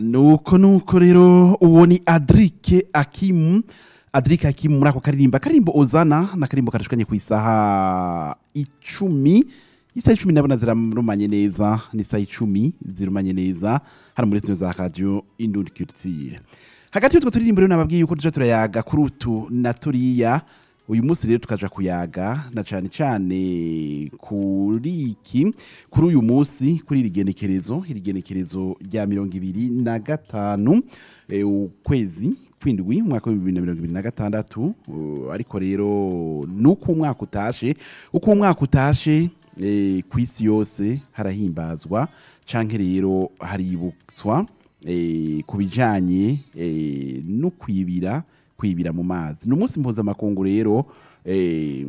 nuko nuko rero uwo ni adrike akimu adrike akimu muri ako karirimba akaririmbo uzana ni akaririmbo karashikanye ku isaha icumi isaha icumi ndabona zirarumanye neza ni isaha icumi zirumanye neza hano muri zino za radiyo indundi kirutire hagati y'utwo turirimbo rero nababwiye yuko tuje turayaga kuri utu na turiya uyu munsi rero tukaja kuyaga na cane cane kuri iki kuri uyu munsi kuri iri genekerezo iri genekerezo rya mirongo ibiri na gatanu eh, ukwezi kwindwi umwaka w'ibihumbi bibiri na mirongo ibiri na gatandatu uh, ariko rero nuko umwaka utashe uko umwaka utashe eh, ku isi yose harahimbazwa canke rero haributswa eh, ku bijanye eh, no kwibira kwibira mu mazi ni umunsi mpuzamakungu rero eh,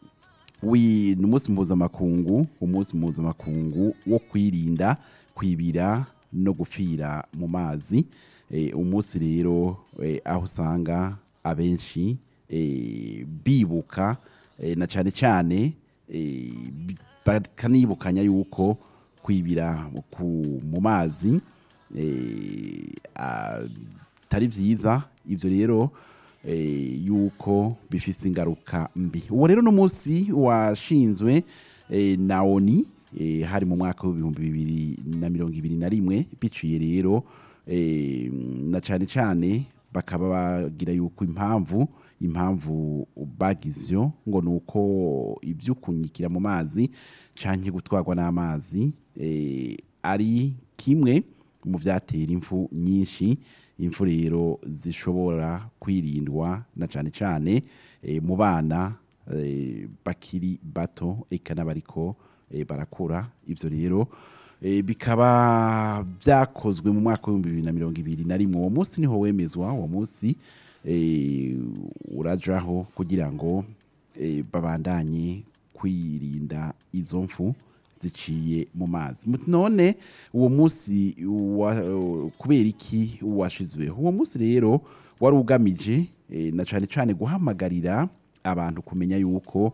wi ni umunsi mpuzamakungu umunsi mpuzamakungu wo kwirinda kwibira no gupfira mu mazi eh, umunsi rero eh, aho usanga abenshi eh, bibuka eh, na cyane cyane eh, bi- bakanibukanya yuko kwibira ku- mu mazi eh, atari byiza ibyo rero eh, yuko bifise ingaruka mbi uwo rero no munsi washinzwe eh, na oni eh, hari mu mwaka w'ibihumbi bibiri na mirongo ibiri na rimwe biciye rero eh, na cyane cyane bakaba bagira yuko impamvu impamvu bagize ivyo ngo ni uko ibyo kunyikira mu mazi canke gutwarwa n'amazi eh, ari kimwe mu byatera impfu nyinshi impfu rero zishobora kwirindwa na cyane cyane eh, mu bana eh, bakiri bato eka n'abariko eh, barakura ibyo rero eh, bikaba byakozwe mu mwaka w'ibihumbi bibiri na mirongo ibiri na rimwe uwo munsi niho wemezwa uwo munsi eh, urajaho kugira ngo eh, babandanye kwirinda izo mfu ziciye mu mazi Muti none uwo munsi wa- kubera iki washizweho uwo munsi rero wari ugamije eh, na cyane cyane guhamagarira abantu kumenya yuko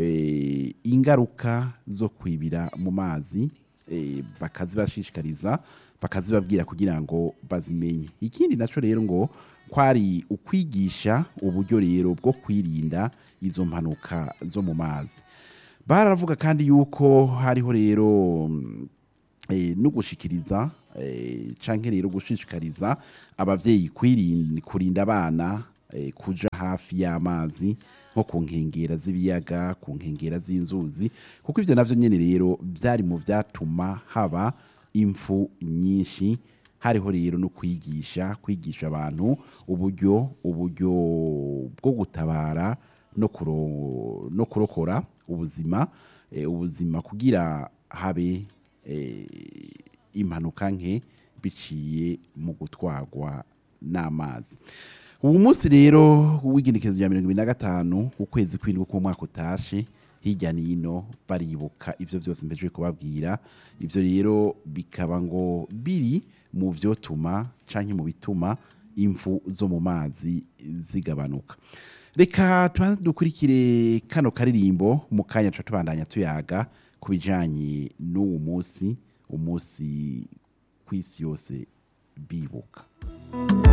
eh, ingaruka zo kwibira mu mazi eh, bakazibashishikariza bakazibabwira kugira ngo bazimenye ikindi naco rero ngo kwari ukwigisha uburyo rero bwo kwirinda izo mpanuka zo mu mazi baravuga kandi yuko hariho rero mm, eh, no gushikiriza eh, canke rero gushishikariza abavyeyi kwirinda kurinda abana eh, kuja hafi y'amazi nko ku nkengera z'ibiyaga ku nkengera z'inzuzi kuko ivyo navyo nyene rero vyari mu vyatuma haba impfu nyinshi hariho rero no kwigisha kwigisha abantu uburyo uburyo bwo gutabara no kuro- no kurokora ubuzima eh, ubuzima kugira habe eh, impanuka nke biciye mu gutwarwa n'amazi ubu munsi rero w'igenekerezo rya mirongo ibiri na gatanu ukwezi kw'indwi k'umwaka utashe hirya n'ino baribuka ibyo byose mbeje kubabwira ibyo rero bikaba ngo biri mu vyotuma canke mu bituma imfu zo mu mazi zigabanuka reka tubanze dukurikire kano karirimbo mu kanya tuba tubandanya tuyaga ku bijanye n'uwo munsi umunsi kw'isi yose bibuka